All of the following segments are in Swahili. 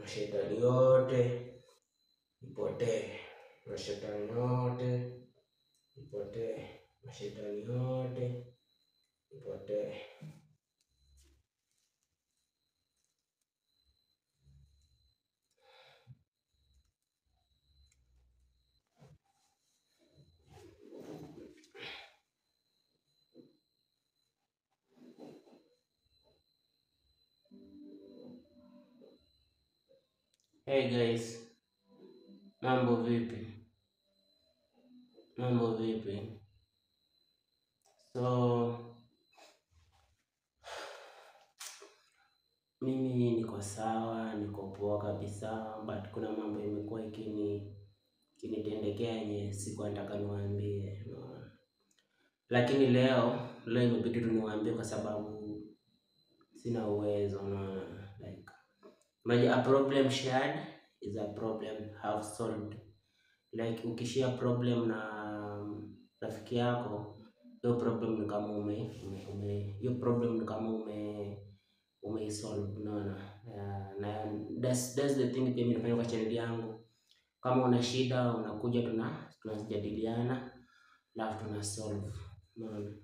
mashetani yote ipotee, mashetani yote ipotee, mashetani yote ipotee. Hey guys, mambo vipi? Mambo vipi? So mimi niko sawa, niko poa kabisa, but kuna mambo imekuwa ikini ikinitendekea yenye sikuwa nataka niwaambie, unaona. Lakini leo leo imebidi tu niwaambie kwa sababu sina uwezo, unaona like Unajua, a problem shared is a problem half solved. Like ukishare problem na rafiki yako, hiyo problem ni kama ume ume ume- hiyo problem ni kama ume umeisolve, unaona. Yeah, na that's that's the thing pia mimi nafanya kwa channel yangu. Kama una shida unakuja, tuna tunajadiliana alafu tuna solve, unaona.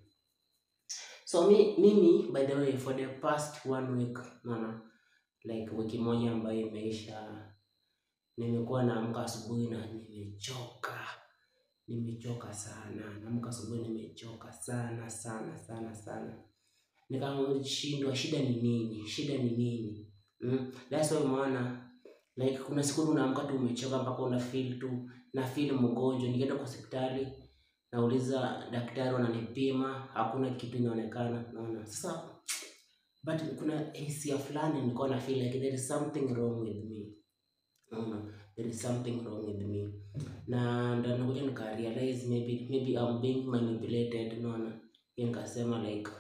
So mi, mimi by the way for the past one week, unaona like wiki moja ambayo imeisha, nimekuwa naamka asubuhi na nimechoka, nimechoka sana. Naamka asubuhi nimechoka sana sana sana sana, nikashindwa shida ni nini, shida ni nini? Mm? That's why umeona like kuna siku tu unaamka tu umechoka mpaka una feel tu na feel mgonjwa. Nikienda kwa hospitali nauliza daktari, wananipima hakuna kitu inaonekana, naona sasa but kuna hisia fulani nilikuwa na feel like there is something wrong with me unaona there is something wrong with me na ndo nakuja nika realize maybe maybe I'm being manipulated unaona hiyo nikasema like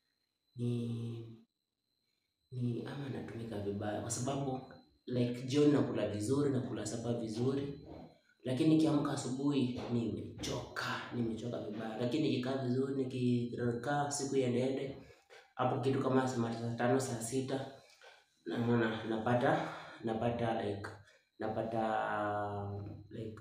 ni ni ama natumika vibaya kwa sababu like jioni nakula vizuri nakula sapa vizuri lakini nikiamka asubuhi nimechoka nimechoka vibaya lakini nikikaa vizuri nikikaa siku iendeende hapo kitu kama saa tano saa sita naona napata napata like napata like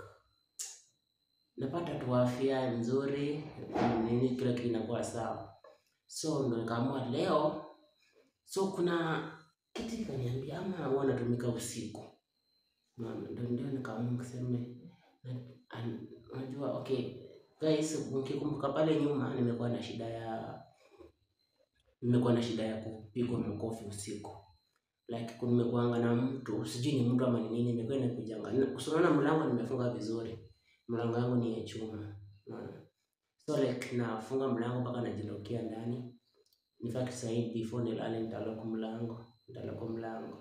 napata tu afya nzuri nini kila kitu inakuwa sawa so ndo nikaamua leo so kuna kitu ikaniambia ama huwa natumika usiku Unaona, ndo ndio nikaamua kuseme na- an- unajua okay guys mkikumbuka pale nyuma nimekuwa na shida ya nimekuwa na shida ya kupigwa makofi usiku like nimekuanga na mtu sijui ni mtu ama ni nini imekuwa inakujanga Na- so unaona mlango nimefunga vizuri mlango yangu ni ya chuma unaona so like nafunga mlango mpaka najilokia ndani in fact sasa hivi before nilale nitalock mlango nitalock mlango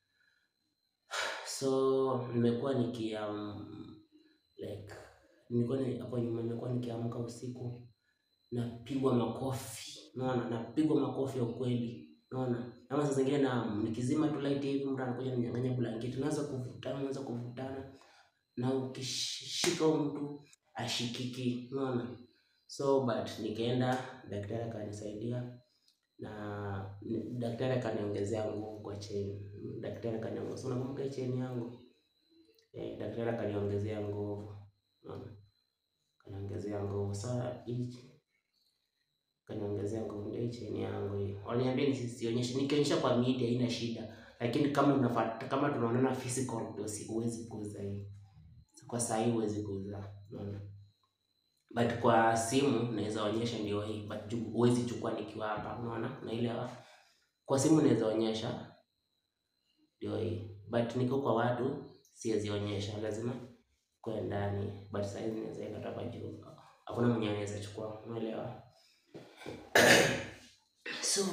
so nimekuwa nikia um, like nilikuwa ni- hapo nyuma nimekuwa nikiamka usiku napigwa makofi unaona napigwa makofi ya ukweli unaona ama saa zingine na nikizima tu light hivi mtu anakuja ninyang'anya blanketi naanza kuvutana naanza kuvutana na ukishika huyu mtu ashikiki unaona so but nikaenda daktari akanisaidia na ni- daktari akaniongezea nguvu kwa cheni daktari akaniongezea so unakumbuka hii cheni yangu eh, daktari akaniongezea nguvu unaona akaniongezea nguvu sasa hii kaniongezea nguvu ndio hii cheni yangu hii. Waliniambia nisionyeshe, nikionyesha kwa media haina shida, lakini kama unafuata kama tunaonana physical ndio si huwezi kuuza hii. Kwa saa hii huwezi kuuza, unaona. But kwa simu naweza onyesha ndio hii, but ju- huwezi chukua nikiwa hapa, unaona? Unaelewa? Kwa simu naweza onyesha ndio hii, but niko kwa watu siwezi onyesha, lazima kwa ndani, but saa hizi naweza enda hapa juu, hakuna mwenye anaweza chukua, unaelewa? so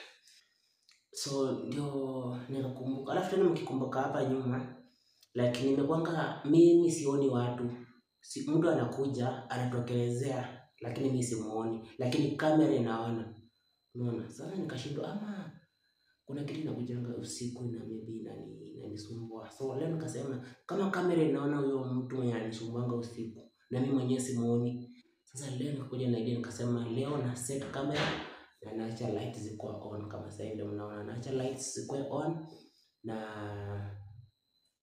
so ndio nikakumbuka alafu tena mkikumbuka hapa nyuma like nimekwanga mimi sioni watu si, mtu anakuja anatokelezea lakini mi simuoni lakini kamera inaona unaona sasa nikashindwa ama kuna kitu inakujanga usiku na maybe inani inanisumbua so leo nikasema kama kamera inaona huyo mtu mwenye ananisumbuanga usiku na mimi mwenyewe simuoni sasa leo nikakuja na idea nikasema leo na set camera na naacha light zikuwa on kama sasa hivi ndio mnaona naacha lights zikuwe on na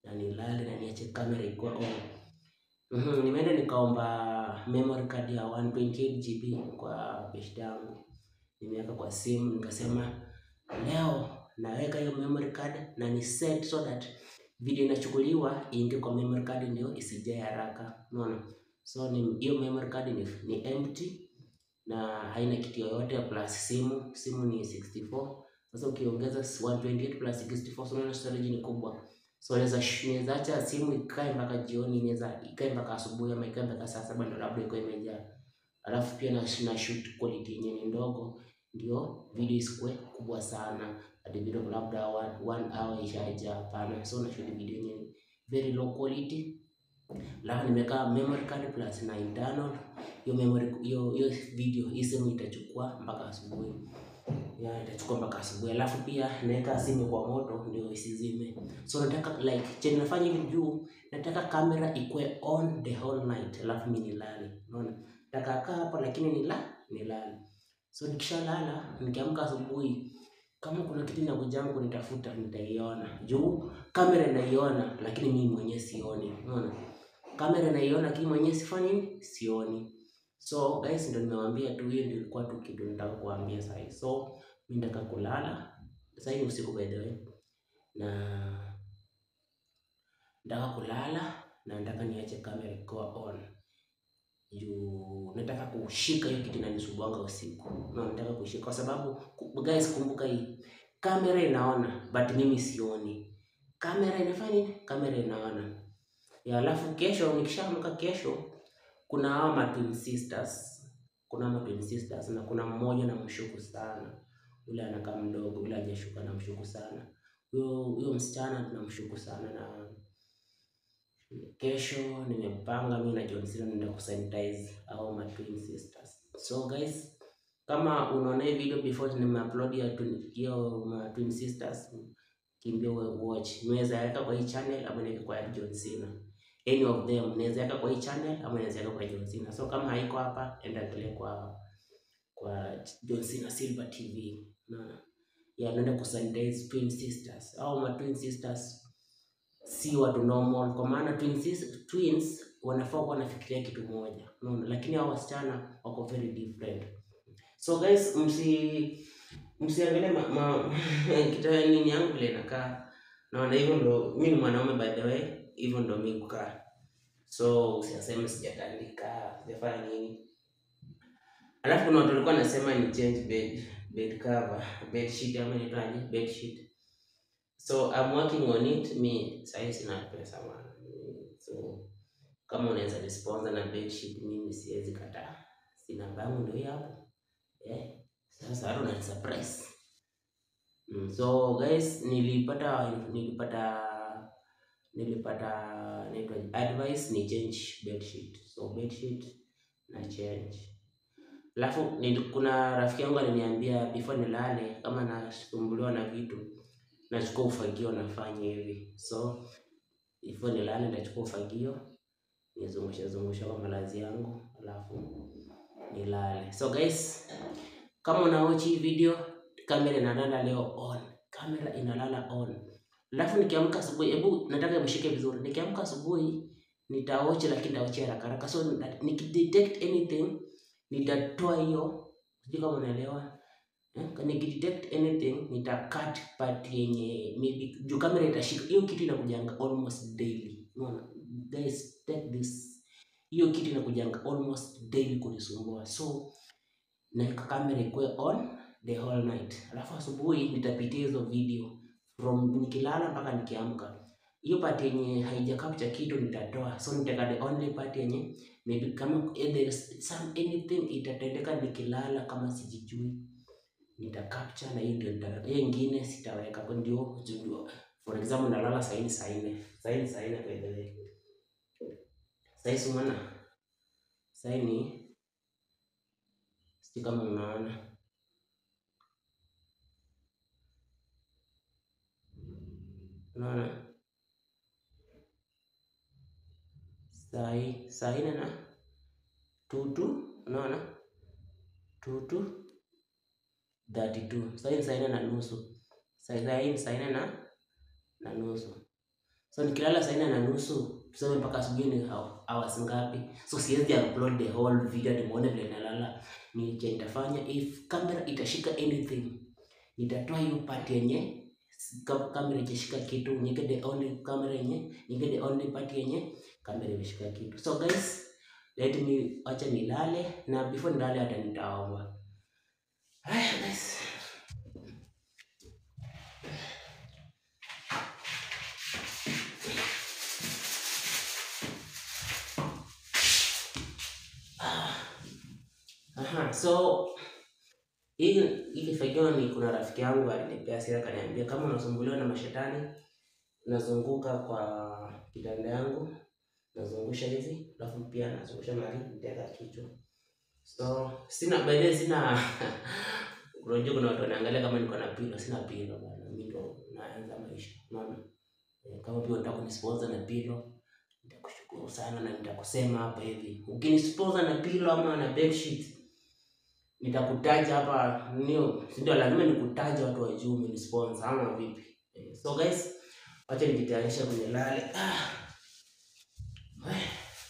na nilale na niache kamera ikuwa on. Mhm, nimeenda nikaomba memory card ya 128 GB kwa beshte yangu, nimeweka kwa simu, nikasema leo naweka hiyo memory card na ni set so that video inachukuliwa iingie kwa memory card ndio isijae haraka, unaona. So ni hiyo memory card ni, ni empty na haina kitu yoyote plus simu, simu ni 64. Sasa ukiongeza 128 plus 64, so unaona storage ni kubwa. So naweza naweza acha simu ikae mpaka jioni, inaweza ikae mpaka asubuhi ama ikae mpaka saa saba ndio labda iko imejaa. Alafu pia na, na shoot quality yenye ni ndogo ndio video isikuwe kubwa sana hadi video labda one, one hour ishaja. Hapana, so na shoot video yenye ni very low quality. Alafu nimeweka memory card plus na internal. Hiyo memory hiyo hiyo video hii simu itachukua mpaka asubuhi ya itachukua mpaka asubuhi. Alafu pia naweka simu kwa moto ndio isizime. So nataka like chenye nafanya hivi juu, nataka kamera ikuwe on the whole night, alafu mimi nilale. Unaona, nataka kaa hapa lakini nila nilale. So nikishalala nikiamka asubuhi, kama kuna kitu inakuja yangu nitafuta, nitaiona juu kamera inaiona, lakini mimi mwenyewe sioni. Unaona, kamera inaiona, lakini mwenyewe sifanyi nini, sioni. So guys, ndio nimewaambia tu, hiyo ndio ilikuwa tu kitu nataka kuambia sasa hivi. So mimi nataka kulala sasa, ni usiku by the way, na nataka kulala na nataka niache kamera ikiwa on juu nataka kushika hiyo kitu inanisumbuanga usiku. No, nataka kushika kwa sababu ku- guys, kumbuka hii kamera inaona but mimi sioni. Kamera inafanya nini? Kamera inaona ya. Alafu kesho nikishaamka, kesho kuna hao ma twin sisters, kuna ma twin sisters na kuna mmoja namshuku sana, yule anakaa mdogo, yule hajashuka namshuku sana. Huyo huyo msichana tunamshuku sana na kesho nimepanga mimi na John Cena naenda kusanitize au ma twin sisters. So guys, kama unaona hii video before nimeupload ya twin- hiyo ma twin sisters, kimbia uwe watch. Unaweza weka kwa hii channel ama niweke kwa ya John Cena. Any of them unaweza weka kwa hii channel ama unaweza weka kwa John Cena. So kama haiko hapa, enda angalia kwa kwa John Cena Silver TV. Na ya naenda kusanitize twin sisters au ma twin sisters si watu normal, kwa maana twins, twins wanafaa kuwa wanafikiria kitu moja, unaona, lakini hao wasichana wako very different. So guys, msi msiangalie ma, ma kitu nini yangu vile inakaa, naona hivyo ndo mimi ni mwanaume by the way, hivyo ndo mimi kukaa. So usiaseme sijatandika sijafanya nini. Alafu kuna watu walikuwa nasema ni change bed bed cover bed sheet ama inaitwaje bed sheet So I'm working on it. Mi sahii sina pesa bwana. So kama unaweza nisponsor na bedsheet, mimi siwezi kataa. Sina bangu ndio hii hapo. Eh, sasa hata una surprise. Mm, so guys, nilipata nilipata nilipata naitwa advice ni change bedsheet. So bedsheet na change. Alafu nili- kuna rafiki yangu aliniambia before nilale kama nasumbuliwa na vitu nachukua ufagio nafanya hivi. So before nilale nitachukua ufagio nizungushe zungushe kwa malazi yangu alafu nilale. So guys, kama una watch hii video, kamera inalala leo on, kamera inalala on. Alafu nikiamka asubuhi, hebu nataka mshike vizuri. Nikiamka asubuhi nitawatch, lakini nitawatch haraka haraka. So nita- nikidetect anything nitatoa hiyo, sijui kama unaelewa Eh, nikidetect anything nita cut part yenye maybe juu kamera itashika hiyo kitu inakujanga almost daily. Unaona guys, take this, hiyo kitu inakujanga almost daily kunisumbua, so naweka kamera ikuwe on the whole night, alafu asubuhi nitapitia hizo video from nikilala mpaka nikiamka. Hiyo part yenye haija capture kitu nitatoa, so nitaka the only part yenye maybe kama eh, there is some anything itatendeka nikilala kama sijijui nita capture na hiyo ndio nitaweka. Hiyo ingine sitaweka kwa ndio ndio. For example nalala saa hii saa nne. Saa hii saa nne by the way. Saa hii si umeona? Saa hii ni sijui kama unaona. Unaona? Saa hii saa nne na tutu, unaona? Tutu 32. Saa hii ni saa nne na nusu. Saa saa hii ni saa nne na na nusu. So nikilala saa nne na nusu tuseme mpaka asubuhi ni hou- hours ngapi? So siwezi upload the whole video nimuone vile nalala. Ni je nitafanya if camera itashika anything nitatoa hiyo part yenye ka- kamera ijashika kitu niweke the only camera yenye niweke the only part yenye kamera imeshika kitu. So guys, let me acha nilale na before nilale hata nitaomba. Haya guys. Aha, so hii hii fagio ni kuna rafiki yangu alinipea sira akaniambia kama unasumbuliwa na mashetani nazunguka kwa kitanda yangu nazungusha hivi alafu pia nazungusha mahali nitaweka kichwa. So sina by the way sina unajua kuna watu wanaangalia kama niko na pilo, sina pilo bwana. Mimi ndo naanza maisha. Unaona? Eh, Kama pia unataka kunisponsor na pilo nitakushukuru sana na nitakusema hapa hivi. Ukinisponsor na pilo ama na bedsheet nitakutaja hapa nio, si ndio? Lazima nikutaja watu wa juu umenisponsor ama vipi? Eh, So guys, wacha nijitayarishe kwenye lale. Ah. We.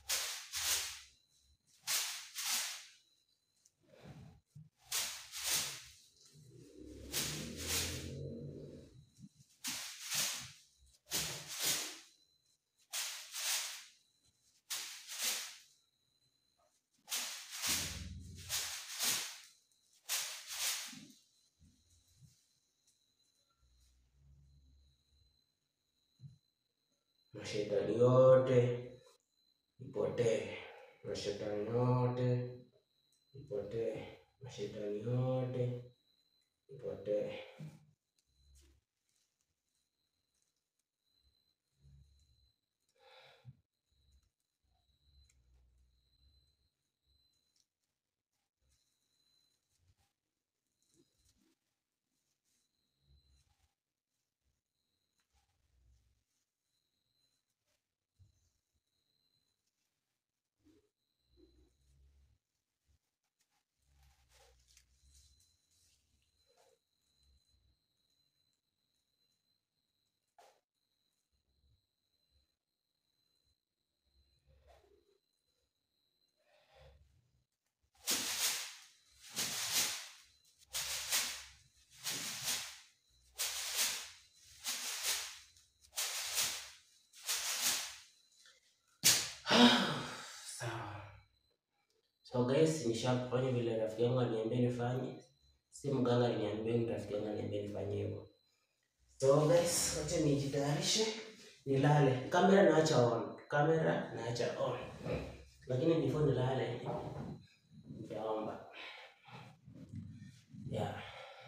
Mashetani yote ipotee, mashetani yote ipotee, mashetani yote ipotee. Sawa. So guys, nishafanya vile rafiki yangu aliniambia nifanye. Si mganga aliniambia, ni rafiki yangu aliniambia nifanye hivyo. So guys, wacha nijitayarishe nilale. Kamera naacha on, kamera naacha on. Lakini before nilale nitaomba. Yeah.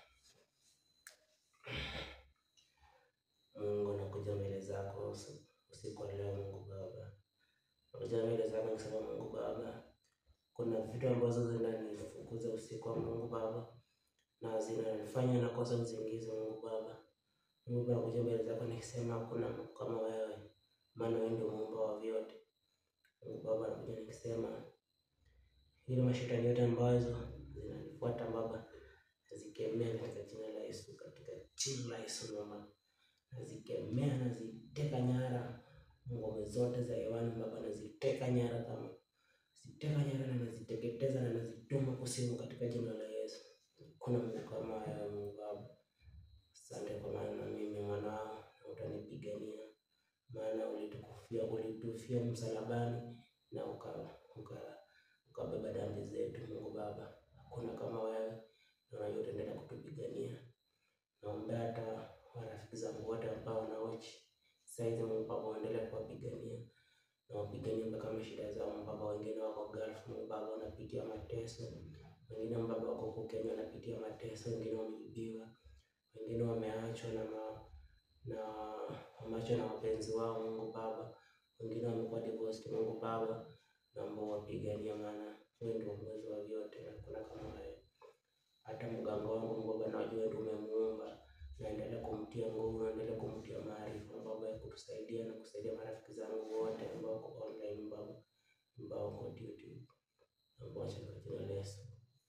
Mungu nakuja mbele zako usi- usiku wa leo Mungu Baba. Nakuja mbele zako nikisema Mungu Baba, kuna vitu ambazo zinanifukuza usiku wa Mungu Baba na zinanifanya nakosa usingizi Mungu Baba. Mungu Baba, nakuja mbele zako nikisema hakuna Mungu kama wewe, maana wewe ndio muumba wa vyote. Mungu Baba, nakuja nikisema ile mashetani yote ambazo zinanifuata Baba, nazikemea katika jina la Yesu, katika jina la Yesu Baba, nazikemea, naziteka nyara ngome zote za hewani Baba, naziteka nyara kama ziteka nyara na naziteketeza na nazituma kusimu katika jina la Yesu. Kuna Mungu kama wewe Mungu Baba. Asante kwa maana mimi mwanao na utanipigania, maana ulitukufia ulitufia msalabani na uka uka ukabeba dhambi zetu Mungu Baba. Hakuna kama wewe na unajua utaendelea kutupigania. Naombea hata marafiki zangu wote ambao wanaochi saizi Mungu Baba, uendelee kuwapigania na wapiganie mpaka mashida zao Mungu Baba. Wengine wako Gulf Mungu Baba, wanapitia mateso, wengine Mungu Baba wako huko Kenya wanapitia mateso, wengine wameibiwa, wengine wameachwa na ma, na wameachwa na wapenzi wao Mungu Baba, wengine wamekuwa divorced Mungu Baba, naomba wapigania, maana wewe ndio uwezo wa vyote, hakuna kama wewe. Hata mganga wangu Mungu Baba, najua ndio umemuumba naendelea kumtia nguvu, naendelea kumtia maarifa Baba ya kutusaidia na kusaidia marafiki zangu wote ambao wako online Baba, ambao wako YouTube, ambao wacha kwa jina la Yesu.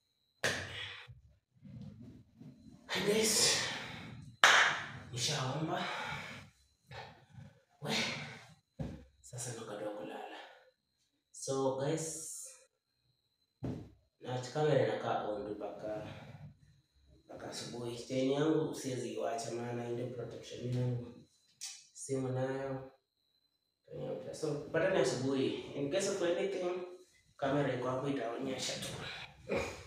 Hi guys, nishaomba we na kamera inakaa on tu mpaka mpaka asubuhi. Chain yangu siwezi iwacha, maana ndio protection yangu. Simu nayo Kwenye- so patane asubuhi. In case of anything, kamera iko hapo itaonyesha tu.